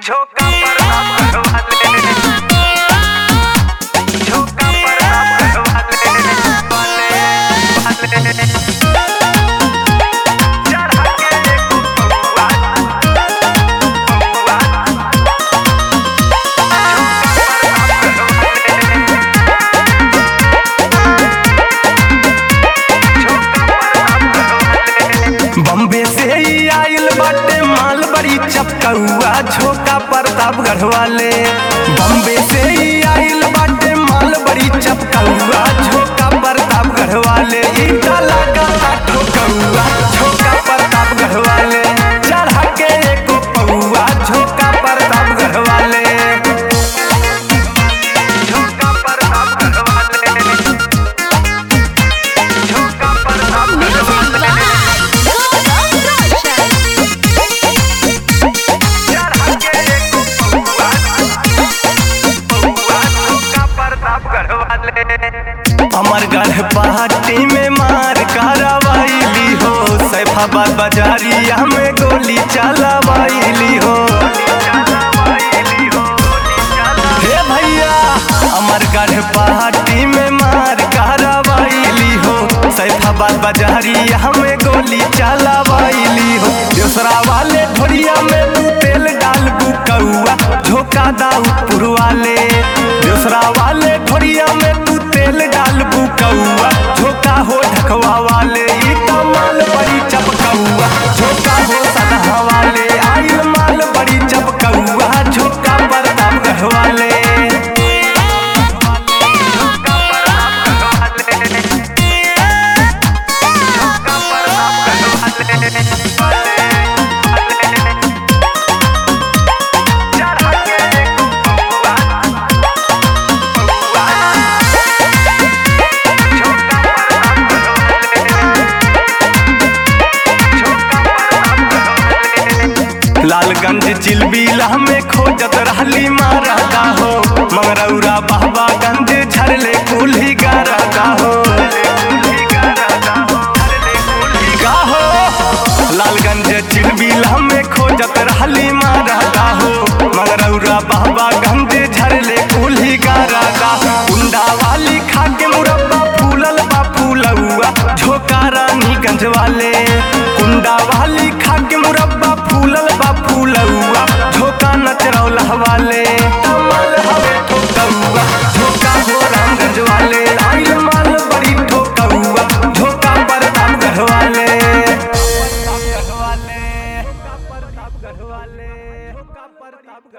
झोंका पर आप वाले झोंका पर आप वाले वाले वाले चढ़ा के देखो बबुआ बबुआ बम्बे से ही आइल बाटे माल बड़ी चपकौआ झोका प्रतापगढ़ वाले बम्बे से ही आइल बाटे माल बड़ी चपकौआ झोका प्रतापगढ़ वाले ईटा लगा ठोकौआ झोका प्रतापगढ़ वाले चढ़ा के एको पौआ झोका प्रतापगढ़ वाले झोका प्रतापगढ़ वाले झोका प्रतापगढ़ वाले चढ़ा के एको पौआ पौआ झोका प्रतापगढ़ वाले अमरगढ़ पहाड़ी में मार करवाइली हो सैफाबाद बाजारिया में गोली चलवाइली हो हे भैया अमरगढ़ पहाड़ी में मार करवाइली हो सैफाबाद बाजारिया में गोली चलवाइली हो दूसरा वाले ढोरिया में तू तेल डाल बुकौआ झोंका दाऊदपुर वाले दूसरा वाले ढोरिया में तू तेल डाल बुकौआ झोंका हो ढकवा वाले ई तो माल बड़ी चपकौआ झोंका हो सदहा वाले आइल माल बड़ी चपकौआ झोंका प्रतापगढ़ वाले झोंका प्रतापगढ़ वाले झोंका प्रतापगढ़ वाले चढ़ा के देखो बबुआ बबुआ झोंका प्रतापगढ़ वाले झोंका प्रतापगढ़ वाले लालगंज चिलबिला में खोजत रहली मारदा हो मंगरौरा बाबा गंज झरले कुल्ही गारदा हो का हो लालगंज चिलबिला में खोजत रहली मारदा हो मंगरौरा बाबा गंज झरले कुल्ही गारदा कुंडा वाली खा के मुरब्बा फूलल बा फूलौआ झोका रानीगंज वाले कुंडा वाली खा के मुरब्बा फूलल बा फूलौआ झोका नचरौला वाले कमल हवे ठोकौआ झोका हो रामगंज वाले आइल माल बड़ी ठोकौआ झोका प्रतापगढ़ वाले प्रतापगढ़ वाले प्रतापगढ़ वाले